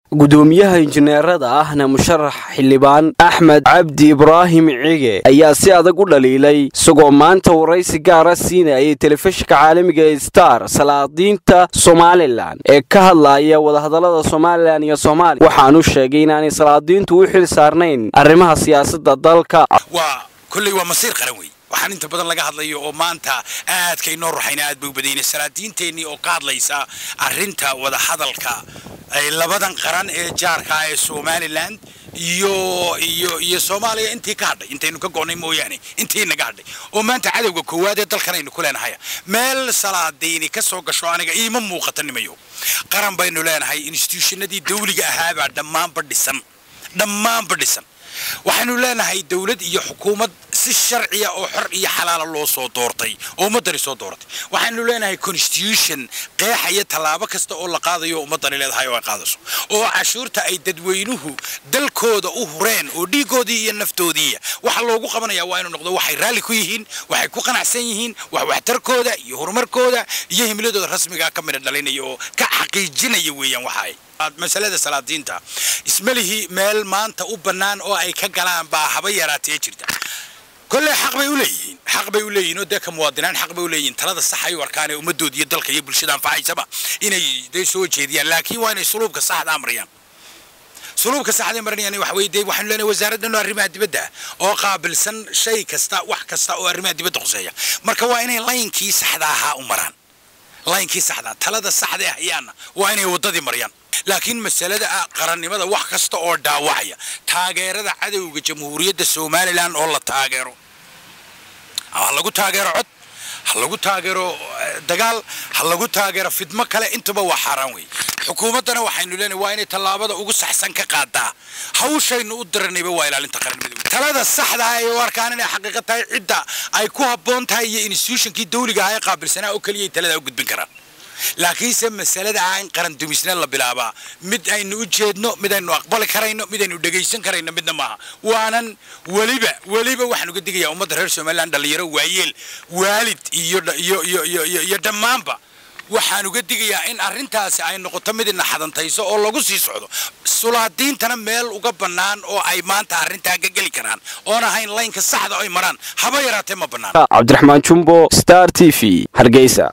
gudoomiyaha injineerada ahna musharax xildhibaan axmed cabdi ibraahim cige ayaa si adag u dhaliilay isagoo maanta waraysi gaara siinayay telefishinka caalamiga ee star salaadiinta somalilan ee ka hadlaya wadahadallada somalilan iyo soomaaliya waxaanu sheegay inaanay salaadiintu u xil saarnayn arrimaha siyaasadda dalka waa kolley waa masiir qaran wey waxaan inta badan laga hadlayo oo maanta aadka inoo ruxayna aad bay u badayna salaadiinteennii oo ka hadlaysa arrinta wadahadalka ay labadan qaran ee jaarka ee somalilan iyo iyo iyo soomaaliya intii ka hadhay intaynu ka go'nay mooyaane intii naga hadhay oo maanta cadowga koowaad ee dalkan aynu ku leenahay meel salaadiini ka soo gasho aniga iima muuqata nimayo qaran baynu leenahay institutionadii dawliga ahaabaa dhammaanba dhisan dhammaanba dhisan waxaynu leenahay dawlad iyo xukuumad si sharciya oo xor iyo xalaala loo soo doortay oo ummaddani soo dooratay waxaynu leenahay constitution qeexaya tallaabo kasta oo la qaadayo ummaddani leedahay oo ay qaadayso oo cashuurta ay dadweynuhu dalkooda u hureen oo dhiigoodii iyo naftoodiiya waxa loogu qabanaya waa inuu noqdo waxay raalli ku yihiin waxay ku qanacsan yihiin wax waxtarkooda iyo horumarkooda iyo himiladooda rasmiga ka midha dhalinaya oo ka xaqiijinaya weeyaan waxa ay masalada salaadiinta ismalihii meel maanta u bannaan oo ay ka galaan baa haba yaraatee jirta kolley xaq bay u leeyihiin xaq bay u leeyihiin oo dee ka muwaadinaan xaq bay u leeyihiin talada sax ay u arkaan ee ummadooda iyo dalka iyo bulshada anfacaysaba inay dee soo jeediyaan laakiin waa inay suluubka saxda amriyaan suluubka saxda marinayaan waxa weeye dee waxaanu leenahay wasaaraddan oo arrimaha dibadda oo qaabilsan shay kasta wax kasta oo arrimaha dibadda khuseeya marka waa inay laynkii saxda ahaa u maraan laynkii saxda talada saxda ah ayaana waa inay waddadii mariyaan laakiin masalada ah qarannimada wax kasta oo dhaawacaya taageerada cadowga jamhuuriyadda somalilan oo la taageero ha lagu taageero cod ha lagu taageero dagaal ha lagu taageero fidmo kale intuba waa xaaraan wey xukuumaddana waxaynu leenahay waa inay tallaabada ugu saxsan ka qaadaa hawshaynu u diranayba waa ilaalinta qarannimada talada saxda ah ee u arkaan inay xaqiiqa tahay cidda ay ku habboon tahay iyo institutionkii dawliga ah ee qaabilsanaa oo keliyay taladaa u gudbin karaan laakiinse masalada ah in qaran dumisna la bilaabaa mid aynu u jeedno mid aynu aqbali karayno mid aynu dhegaysan karayno midna maaha waanan weliba weliba waxaan uga digayaa ummadda reer somalilan dhallinyaro waayeel waalid iyo iyo iyo iyo iyo dhammaanba waxaan uga digayaa in arrintaasi ay noqoto mid ina xadantayso oo lagu sii socdo sulaadiintana meel uga bannaan oo ay maanta arrintaa ka geli karaan oon ahayn laynka saxda ay maraan haba yaraatee ma bannaan cabdiraxmaan jumbo star t v hargeysa